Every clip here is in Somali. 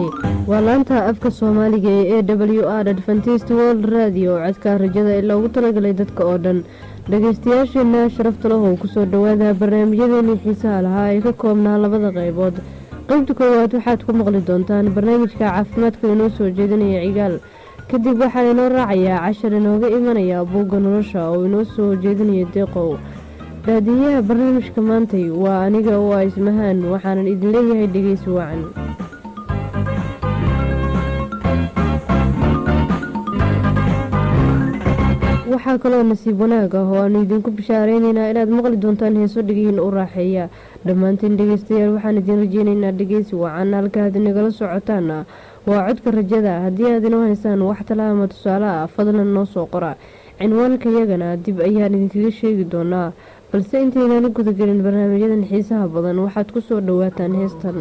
halkani waa laanta afka soomaaliga ee e w r adventist world radio codka rajada ee loogu talagalay dadka oo dhan dhageystayaasheena sharafta lahow kusoo dhawaada barnaamijyadeeni xiisaha lahaa ee ka koobnaa labada qaybood qeybta koowaad waxaad ku maqli doontaan barnaamijka caafimaadka inoo soo jeedinaya cigaal kadib waxaa inoo raacayaa cashar inooga imanaya buugga nolosha oo inoo soo jeedinaya deeqow daadiyaha barnaamijka maantay waa aniga oo a ismahaan waxaanan idin leeyahay dhegeysi wacan waxaa kaloo nasiib wanaag ah oo aanu idinku bishaareynayna inaad maqli doontaan heeso dhigihiin u raaxeeya dhammaantiin dhegeystayaal waxaan idin rajeynaynaa dhegeysi wacan halkaaad inagala socotaana waa codka rajada haddii aad inoo haysaan wax tala ama tusaale ah fadlan noo soo qora cinwaanka yagana dib ayaan idinkaga sheegi doonaa balse intaynaan u gudagelin barnaamijyadan xiisaha badan waxaad ku soo dhowaataan heestan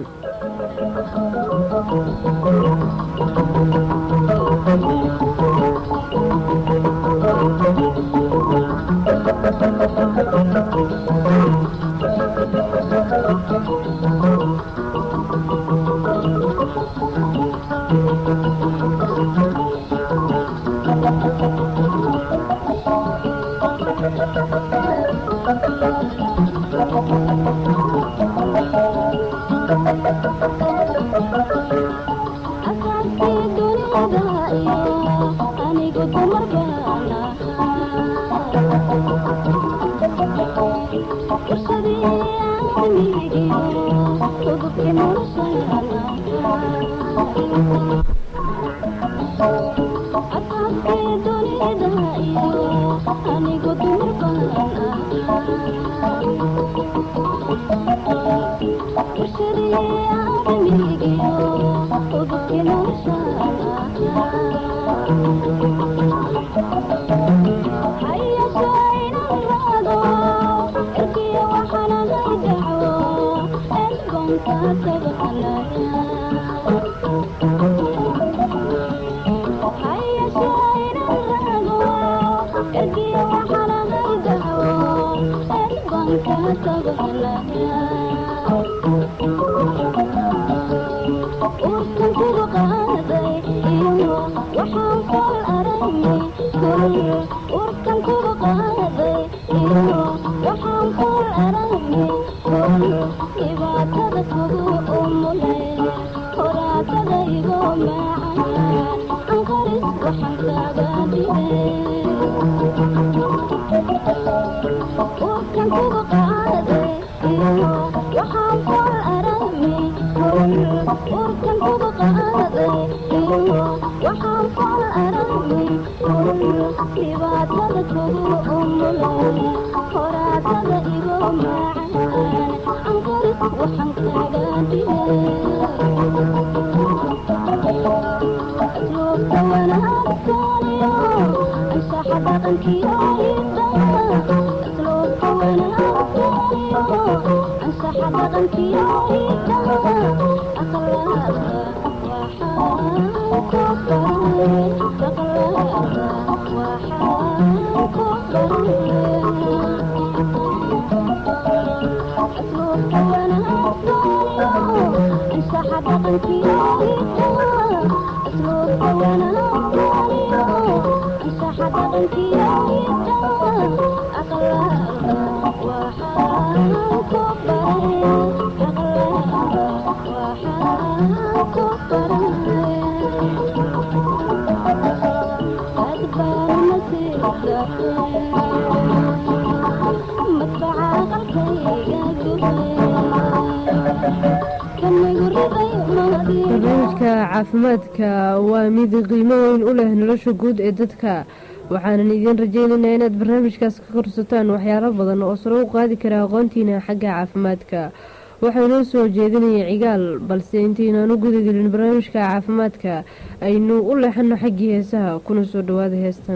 barnaamijka caafimaadka waa mid qiimo weyn u leh nolosha guud ee dadka waxaanan idiin rajeynaynaa inaad barnaamijkaas ka korsataan waxyaalo badan oo sare u qaadi kara aqoontiina xagga caafimaadka waxaa inoo soo jeedinaya cigaal balse intaynaan u gudagelin barnaamijka caafimaadka aynu u leexano xaggii heesaha kuna soo dhawaada heestan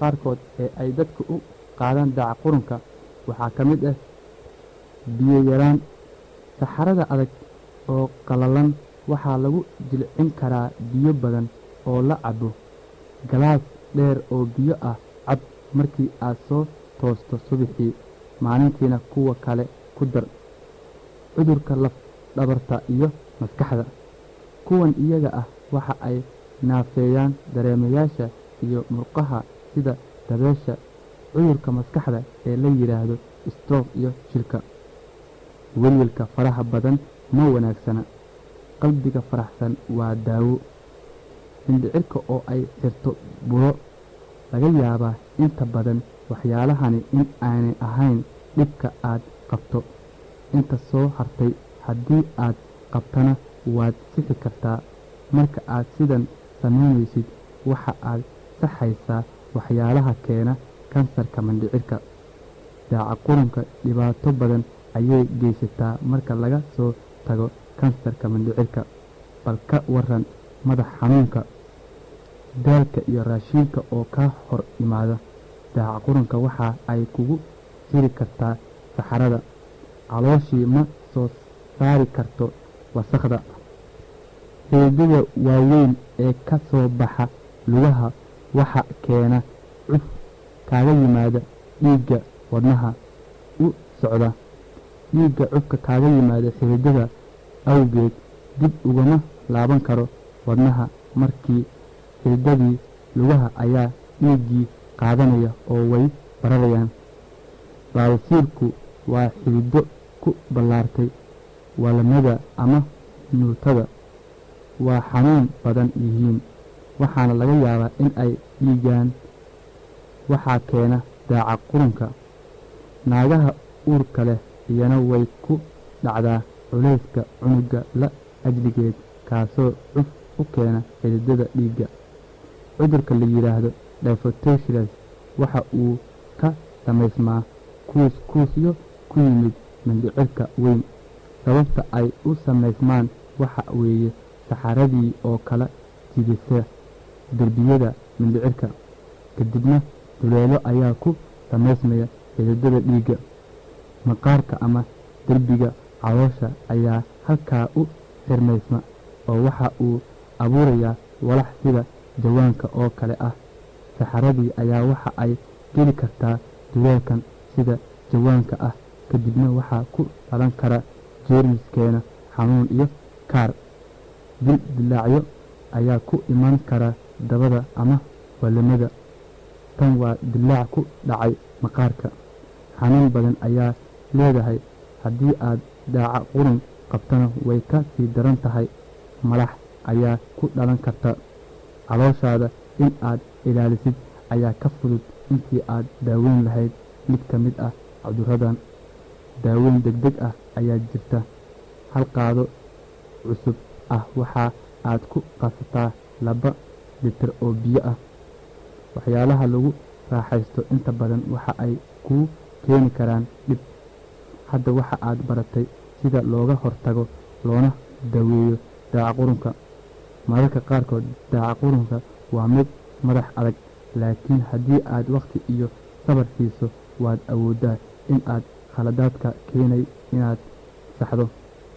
qaarkood ee ay dadku u qaadaan daaca qurunka waxaa ka mid ah biyo yaraan saxarada adag oo qallalan waxaa lagu jilcin karaa biyo badan oo la cabo galaas dheer oo biyo ah cab markii aad soo toosto subaxii maalintiina kuwa kale ku dar cudurka laf dhabarta iyo maskaxda kuwan iyaga ah waxa ay naafeeyaan dareemayaasha iyo murqaha sida dabeesha cudurka maskaxda ee la yidhaahdo stroog iyo shilka welwelka faraha badan ma wanaagsana qalbiga faraxsan waa daawo mindhicirka oo ay xirto buro laga yaabaa inta badan waxyaalahani in aanay ahayn dhibka aad qabto inta soo hartay haddii aad qabtana waad sixi kartaa marka aad sidan samaynaysid waxa aad saxaysaa waxyaalaha keena kansarka mandhicirka daaca qurunka dhibaato badan ayay geysataa marka laga soo tago kansarka mandhicirka bal ka waran madax xanuunka daalka iyo raashiinka oo kaa hor yimaada daaca qurunka waxa ay kugu hiri kartaa saxarada calooshii ma soo saari karto wasakhda xiidada waaweyn ee ka soo baxa lugaha waxa keena cuf kaaga yimaada dhiigga wadnaha u socda dhiigga cufka kaaga yimaada xiidada awgeed dib ugama laaban karo wadnaha markii xiidadii lugaha ayaa dhiiggii qaadanaya oo way bararayaan baabasiirku waa xidido ku ballaartay walamada ama nuutada waa xanuun badan yihiin waxaana laga yaabaa in ay dhiigaan waxaa keena daaca qurunka naagaha uurka leh iyana way ku dhacdaa culayska cunuga la ajligeed kaasoo cuf u keena xididada dhiigga cudurka la yidhaahdo difotosilas waxa uu ka samaysmaa kuus kuusyo ku yimid mindhicirka weyn sababta ay u samaysmaan waxa weeye saxaradii oo kala jidisa derbiyada mindhicirka kadibna duleelo ayaa ku samaysmaya xididada dhiigga maqaarka ama derbiga caloosha ayaa halkaa u xirmaysma oo waxa uu abuurayaa walax sida jawaanka oo kale ah saxaradii ayaa waxa ay geli kartaa duleelkan sida jawaanka ah kadibna waxaa ku dhalan kara jeermiskeena xanuun iyo kaar dil dilaacyo ayaa ku iman kara dabada ama walimada tan waa dilaac ku dhacay maqaarka xanuun badan ayaa leedahay haddii aad daaca qurun qabtana way ka sii daran tahay malax ayaa ku dhalan karta calooshaada in aad ilaalisid ayaa ka fudud intii aad daaweyn lahayd mid ka mid ah cuduradan daaweyn degdeg ah ayaa jirta hal qaado cusub ah waxa aad ku qasataa laba litir oo biyo ah waxyaalaha lagu raaxaysto inta badan waxa ay kuu keeni karaan dhib hadda waxa aad baratay sida looga hortago loona daweeyo daaca qurunka mararka qaarkood daaca qurunka waa mid madax adag laakiin haddii aad wakhti iyo sabar siiso waad awooddaa in aad khaladaadka keenay inaad saxdo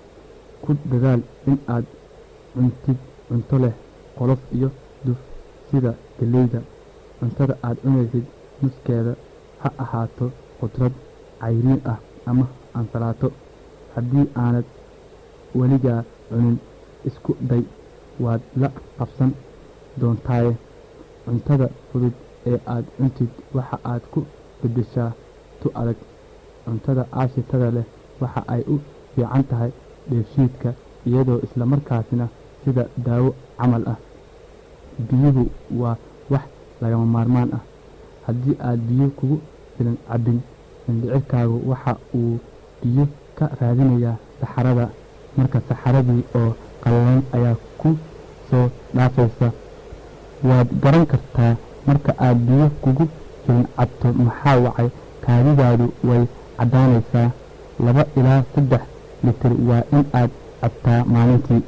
ku dadaal in aad cuntid cunto leh qolof iyo duf sida geleyda cuntada aad cunaysid nuskeeda ha ahaato qudrad cayriin ah ama ansalaato haddii aanad weligaa cunin isku day waad la qabsan doontaaye cuntada fudud ee aad cuntid waxa aad ku beddeshaa tu adag cuntada aashitada leh waxa ay u fiican tahay dheefshiidka iyadoo islamarkaasina sida daawo camal ah biyuhu waa wax lagama maarmaan ah haddii aad biyo kugu filan cabbin mindhicirkaagu waxa uu biyo ka raadinayaa saxarada marka saxaradii oo qallalan ayaa ku soo dhaafaysa waad garan kartaa marka aad biyo kugu filan cabto maxaa wacay kaadidaadu way caddaanaysaa laba ilaa saddex litir waa in aad cabtaa maalintii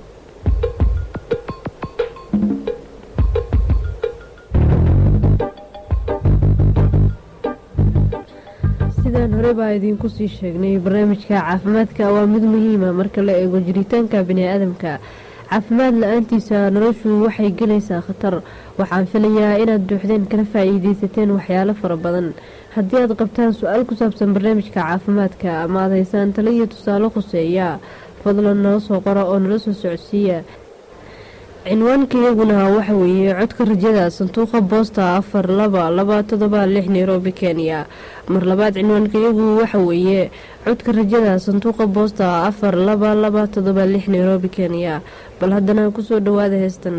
sidaan hore baa idiinku sii sheegnay barnaamijka caafimaadka waa mid muhiima marka la eego jiritaanka bani-aadamka caafimaad la-aantiisa noloshu waxay gelaysaa khatar waxaan filayaa inaad duuxdeen kala faa-iideysateen waxyaalo fara badan haddii aad qabtaan su-aal ku saabsan barnaamijka caafimaadka ama aad haysaan talo iyo tusaale khuseeya fadlan nala soo qora oo nala soo socodsiiya cinwaanka iyaguna waxa weeye codka rajada sanduuqa boosta afar laba laba todoba lix nairobi kenya mar labaad cinwaanka iyagu waxa weeye codka rajada sanduuqa boosta afar laba laba todoba lix nairobi kenya bal haddana kusoo dhawaada heestan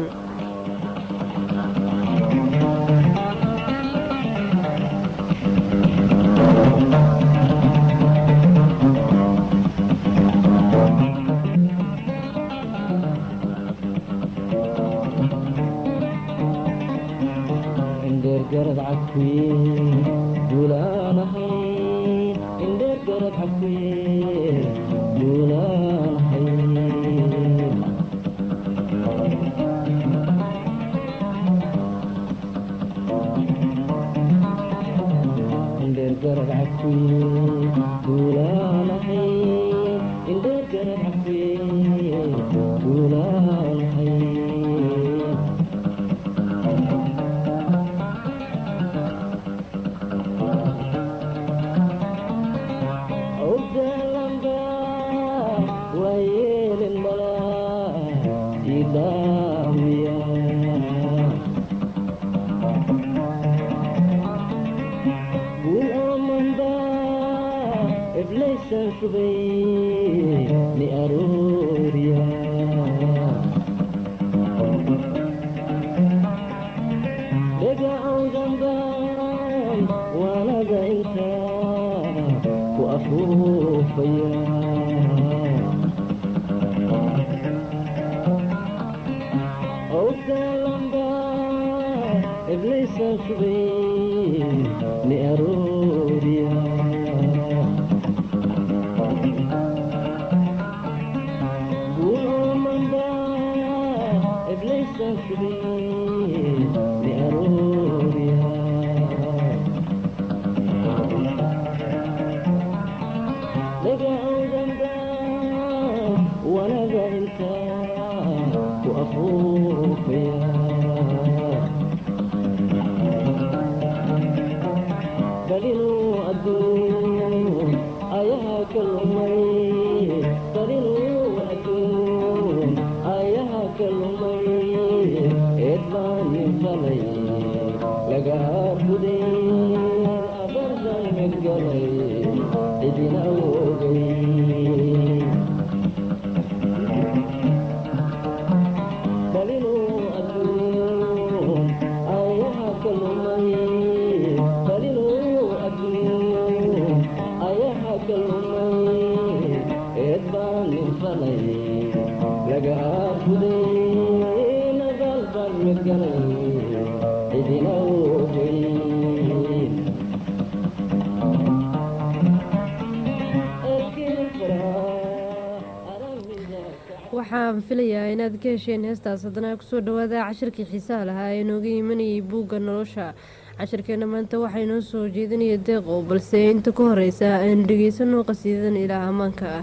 waxaan filayaa inaad ka hesheen heestaas haddana kusoo dhawaada cashirkii xiisaha lahaa ee nooga imanayay buugga nolosha cashirkeena maanta waxaa inoo soo jeedinaya deeqow balse inta ka horeysa aan dhegeysano qasiidadan ilaa ammaanka ah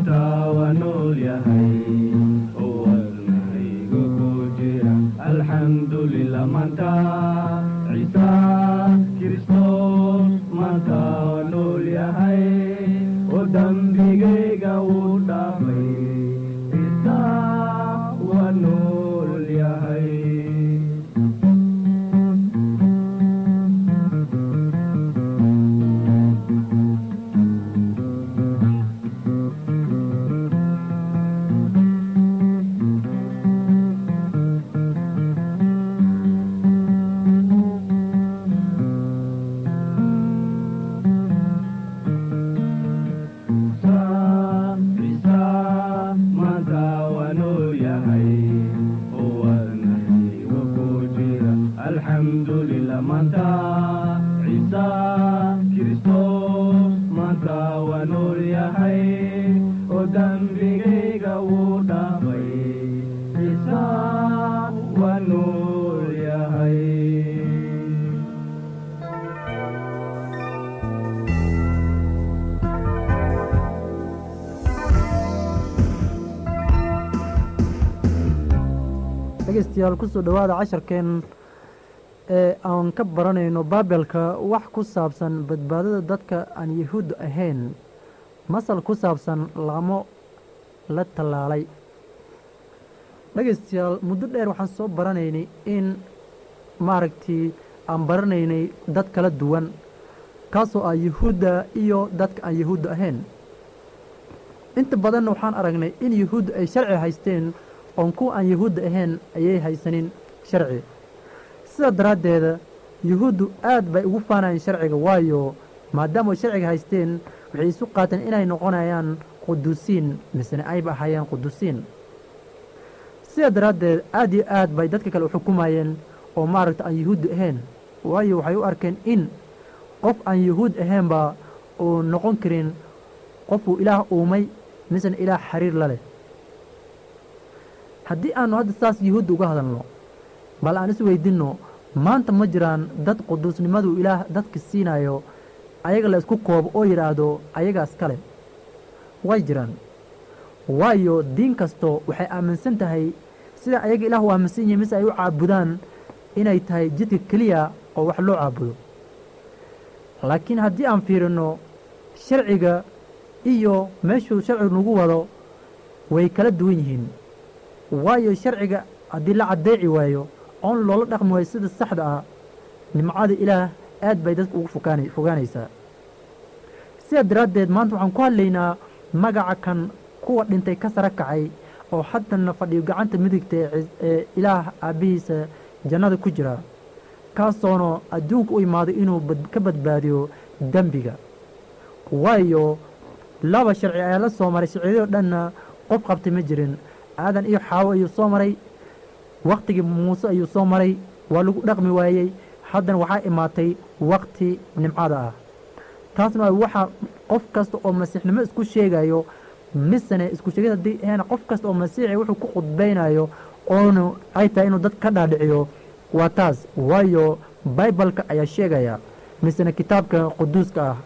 الحمد waanuu yahay wadnahayga ku jira alxamdulilah maanta ciisa kristos maanta waa nool yahay oo dembigayga wuu dhaafay ciisa waa nool yahay dhegeystayaal kusoo dhowaada casharkeen ee aan ka baranayno baabelka wax ku saabsan badbaadada dadka aan yahuud ahayn masal ku saabsan laamo la tallaalay dhegeystayaal muddo dheer waxaan soo baranaynay in maaragtii aan baranaynay dad kala duwan kaasoo ah yahuudda iyo dadka aan yahuudda ahayn inta badanna waxaan aragnay in yahuudda ay sharci haysteen oon kuwa aan yahuudda ahayn ayay haysanin sharci sidaa daraaddeeda yuhuuddu aad bay ugu faanayeen sharciga waayo maadaama ay sharciga haysteen waxay isu qaateen inay noqonayaan quduusiin misene ayba ahaayeen quduusiin sidaa daraaddeed aad iyo aad bay dadka kale u xukumayeen oo maaragta aan yahuudda ahayn waayo waxay u arkeen in qof aan yahuud ahaynba uu noqon karin qofuu ilaah uumay misena ilaah xiriir la leh haddii aanu hadda saas yuhuudda uga hadalno bal aan is weydinno maanta ma jiraan dad quduusnimadu ilaah dadka siinayo ayaga la isku koobo oo yidhaahdo ayagaas kale way jiraan waayo diin kasto waxay aaminsan tahay sida ayaga ilaah u aaminsan yihin mise ay u caabudaan inay tahay jidka keliya oo wax loo caabudo laakiin haddii aan fiirinno sharciga iyo meeshuu sharcigu nagu wado way kala duwan yihiin waayo sharciga haddii la caddeeci waayo oon loola dhaqmi waayo sida saxda ah nimcada ilaah aad bay dadka ugu fogaan fogaanaysaa sidaa daraaddeed maanta waxaan ku hadlaynaa magaca kan kuwa dhintay ka sara kacay oo haddana fadhiyo gacanta midigta ee ilaah aabbihiisa jannada ku jira kaasoona adduunka u imaaday inuu ka badbaadiyo dembiga waayo laba sharci ayaa la soo maray sharciyadoo dhanna qof qabtay ma jirin aadan iyo xaawo ayuu soo maray wakhtigii muuse ayuu soo maray waa lagu dhaqmi waayey haddana waxaa imaatay wakhti nimcada ah taasna waa waxa qof kasta oo masiixnimo isku sheegayo misene isku sheegid haddii ahayna qof kasta oo masiixi wuxuu ku khudbaynayo oonu ay tahay inuu dad ka dhaadhiciyo waa taas waayo baibalka ayaa sheegaya misene kitaabka quduuska ah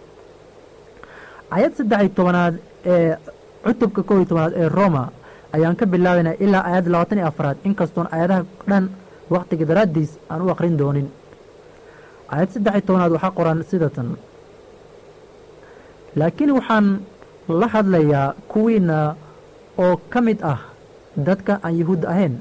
ayad saddex iyo tobanaad ee cutubka kow iyo tobanaad ee roma ayaan ka bilaabaynaa ilaa aayadda labaatan iyo afaraad inkastoon aayadaha dhan wakhtiga daraaddiis aan u aqrin doonin aayad saddex iyo tobanaad waxaa qoran sidatan laakiin waxaan la hadlayaa kuwiinna oo ka mid ah dadka aan yahuudda ahayn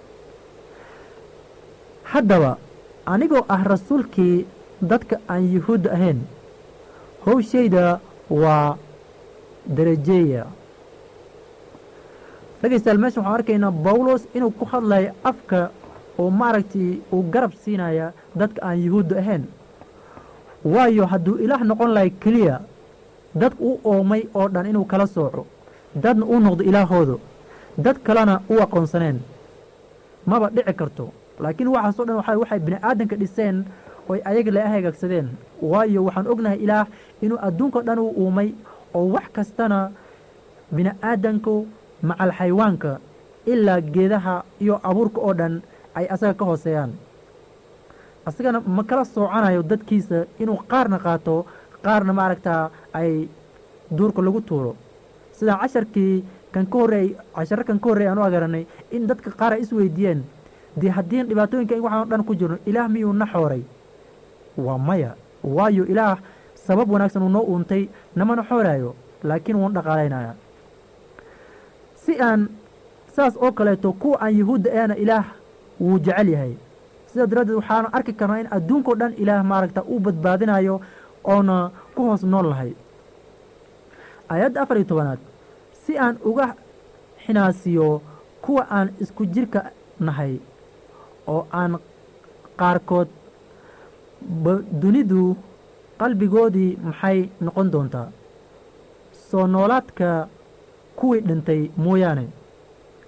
haddaba anigoo ah rasuulkii dadka aan yahuudda ahayn howshayda waa darajeeya dhegaystayaal meeshan waxaan arkaynaa bawlos inuu ku hadlayo afka oo maaragtay uu garab siinaya dadka aan yahuudda ahayn waayo hadduu ilaah noqon lahay keliya dadka u oomay oo dhan inuu kala sooco dadna uu noqdo ilaahooda dad kalena u aqoonsaneen maba dhici karto laakiin waxaasoo dhan waxa waxay bini aadanka dhiseen oy ayaga la hagaagsadeen waayo waxaan ognahay ilaah inuu adduunkao dhan u uumay oo wax kastana bini aadanku macal xayawaanka ilaa geedaha iyo abuurka oo dhan ay asaga ka hooseeyaan asagana ma kala soocanayo dadkiisa inuu qaarna qaato qaarna maaragtaa ay duurka lagu tuuro sidaa casharkii kan ka horreey casharo kan ka horreey aan u agaranay in dadka qaar ay isweydiiyeen dee haddiin dhibaatooyinka waxaan dhan ku jirno ilaah miyuu na xooray waa maya waayo ilaah sabab wanaagsan uu noo uuntay namana xooraayo laakiin wuun dhaqaalaynaya si aan saas oo kaleeto kuwa aan yahuudda eena ilaah wuu jecel yahay sidaa daraaddeed waxaanu arki karnaa in adduunkao dhan ilaah maaragta uu badbaadinayo oona ku hoos nool lahay aayadda afar iyo tobanaad si aan uga xinaasiyo kuwa aan isku jirka nahay oo aan qaarkood dunidu qalbigoodii maxay noqon doontaa soo noolaadka kuwii dhintay mooyaane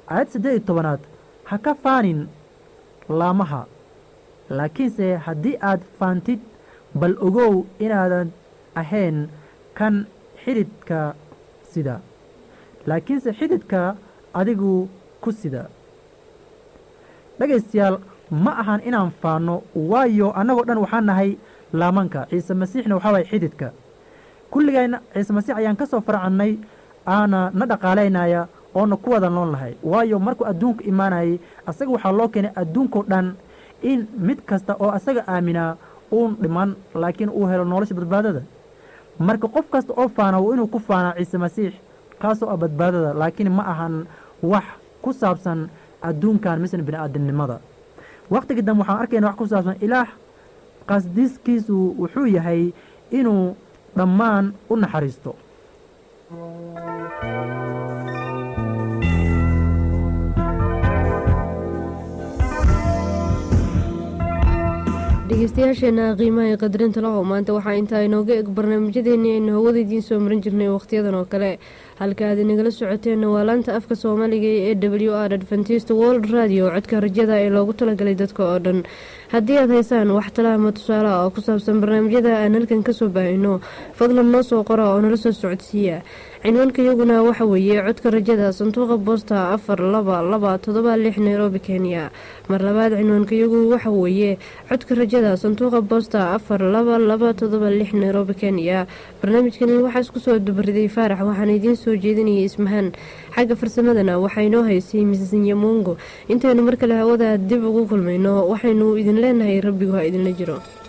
aayad siddeed iyo tobanaad ha ka faanin laamaha laakiinse haddii aad faantid bal ogow inaadan ahayn kan xididka sida laakiinse xididka adigu ku sida dhegaystayaal ma ahan inaan faanno waayo annagoo dhan waxaan nahay laamanka ciise masiixna waxaa waaya xididka kulligayna ciise masiix ayaan ka soo farcannay aana na dhaqaalaynaya oona ku wada nool nahay waayo markuu adduunka imaanayay asaga waxaa loo keenay adduunkao dhan in mid kasta oo asaga aaminaa uun dhiman laakiin uu helo nolosha badbaadada marka qof kasta oo faana waa inuu ku faanaa ciise masiix kaasoo ah badbaadada laakiin ma ahan wax ku saabsan adduunkan misna bini'aadamnimada wakhtigii dambe waxaan arkayna wax ku saabsan ilaah qasdiskiisu wuxuu yahay inuu dhammaan u naxariisto dhegeystayaasheena qiimaha ee qadarinta lahow maanta waxaa intaa inooga eg barnaamijyadeennii aynu hawada idiin soo marin jirnay wakhtiyadan oo kale halka aad inagala socoteenna waa laanta afka soomaaliga ee w r adventist world radio codka rajada ee loogu talagalay dadka oo dhan haddii aad haysaan wax tala ama tusaale ah oo ku saabsan barnaamijyada aan halkan kasoo baahino fadlan noo soo qora oo nala soo socodsiiya cinwaanka iyaguna waxa weeye codka rajada sanduuqa boosta afar laba laba todoba lix nairobi kenya mar labaad cinwaanka iyagu waxa weeye codka rajada sanduuqa boosta afar laba laba todoba lix nairobi kenya barnaamijkani waxaa isku soo dubariday faarax waxaana idiin soo jeedinayay ismahaan xagga farsamadana waxaa inoo haysay misis nyamongo intaynu mar kale hawada dib ugu kulmayno waxaynu idin leenahay rabbigu ha idinla jiro